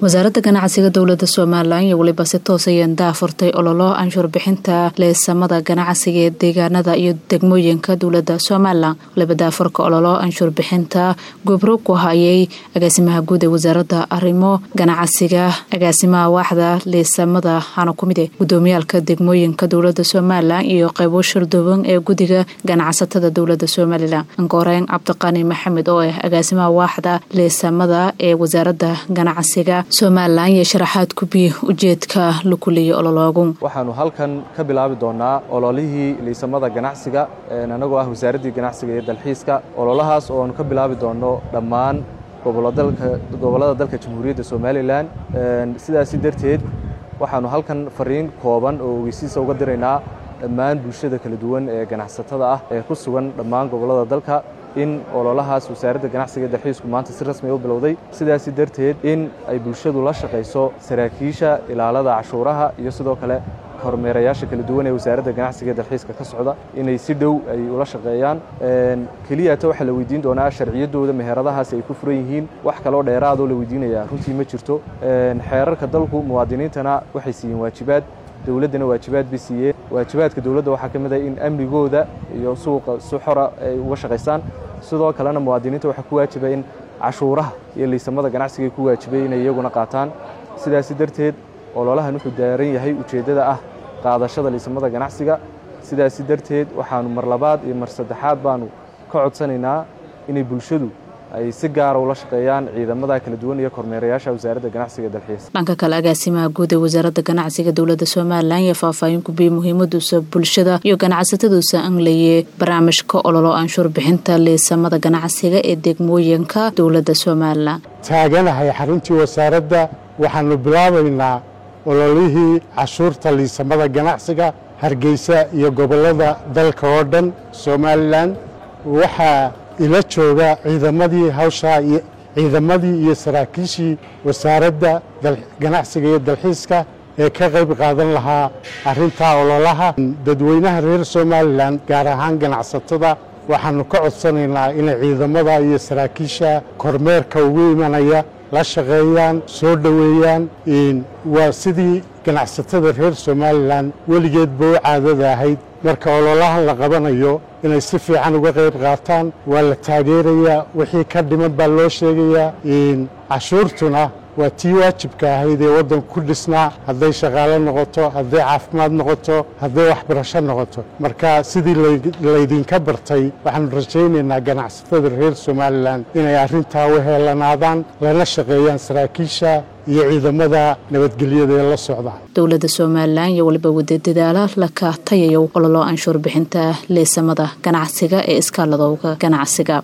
wasaaradda ganacsiga dowlada somalilan iyo weliba si toos ayeen daafurtay ololo anshuur bixinta leesamada ganacsiga ee deegaanada iyo degmooyinka dowlada somalilan waliba daafurka ololo anshuur bixinta gobro ku hayay agaasimaha guud ee wasaaradda arrimo ganacsiga agaasimaha waaxda leesamada hana ku mide gudoomiyaalka degmooyinka dowlada somalilan iyo qaybo shardooban ee guddiga ganacsatada dowlada somalilan angoreyn cabdiqani maxamed oo ah agaasimaha waaxda leesamada ee wasaaradda ganacsiga somalilan iyo sharaxaad kubiye ujeedka la kuleeyay ololoogu waxaanu halkan ka bilaabi doonaa ololihii liisamada ganacsiga anagoo ah wasaaraddii ganacsiga iyo dalxiiska ololahaas oo aanu ka bilaabi doono dhammaan gobollada dalka jamhuuriyadda somalilan sidaasi darteed waxaanu halkan fariin kooban oo ogeysiisa uga diraynaa dhammaan bulshada kala duwan ee ganacsatada ah ee ku sugan dhammaan gobollada dalka in ololahaas wasaaradda ganacsiga dalxiisku maanta si rasmi u bilowday sidaasi darteed in ay bulshadu la shaqayso saraakiisha ilaalada cashuuraha iyo sidoo kale kormeerayaasha kala duwan ee wasaaradda ganacsiga dalxiiska ka socda inay si dhow ay ula shaqeeyaan keliyata waxaa la weydiin doonaa sharciyaddooda meheradahaasi ay ku furan yihiin wax kaloo dheeraadoo la weydiinayaa runtii ma jirto xeerarka dalku muwaadiniintana waxay siiyeen waajibaad dowladdana waajibaad bay siiyeen waajibaadka dowladda waxaa ka mid ah in amnigooda iyo suuqa si xora ay uga shaqaysaan sidoo kalena muwaadiniinta waxaa ku waajiba in cashuuraha iyo liisamada ganacsiga ku waajibay inay iyaguna qaataan sidaasi darteed ololahan wuxuu daaran yahay ujeeddada ah qaadashada liisamada ganacsiga sidaasi darteed waxaanu mar labaad iyo mar saddexaad baanu ka codsanaynaa inay bulshadu ay si gaara ula shaqeeyaan ciidamada kala duwan iyo kormeerayaasha wasaaradda ganacsiga dalxiis dhanka kale agaasimaha guud ee wasaaradda ganacsiga dowlada somalilan iyo faahfaahin kubiyey muhiimaduusa bulshada iyo ganacsataduusa anlaye barnaamijka ololo anshuur bixinta liisamada ganacsiga ee degmooyinka dowlada somalilan taaganahay xaruntii wasaaradda waxaanu bilaabaynaa ololihii cashuurta liisamada ganacsiga hargeysa iyo gobollada dalka oo dhan somalilan waxaa ila jooga ciidamadii hawshaa ciidamadii iyo saraakiishii wasaaradda ganacsiga iyo dalxiiska ee ka qayb qaadan lahaa arrintaa ololaha dadweynaha reer somalilan gaar ahaan ganacsatada waxaanu ka codsanaynaa inay ciidamada iyo saraakiisha kormeerka ugu imanaya la shaqeeyaan soo dhoweeyaan waa sidii ganacsatada reer somalilan weligeedba u caadada ahayd marka ololahan la qabanayo inay si fiican uga qayb qaataan waa la taageerayaa wixii ka dhiman baa loo sheegayaa cashuurtuna waa tii waajibka ahayd ee waddanku ku dhisnaa hadday shaqaalo noqoto hadday caafimaad noqoto hadday waxbarasho noqoto marka sidii laydinka bartay waxaanu rajaynaynaa ganacsatada reer somalilan inay arrintaa u heelanaadaan lana shaqeeyaan saraakiisha iyo ciidamada nabadgelyada ee la socda dowlada somalilan iyo waliba wada dadaala la kaatayayo ololo anshuur bixinta leesamada ganacsiga ee iskaaladowga ganacsiga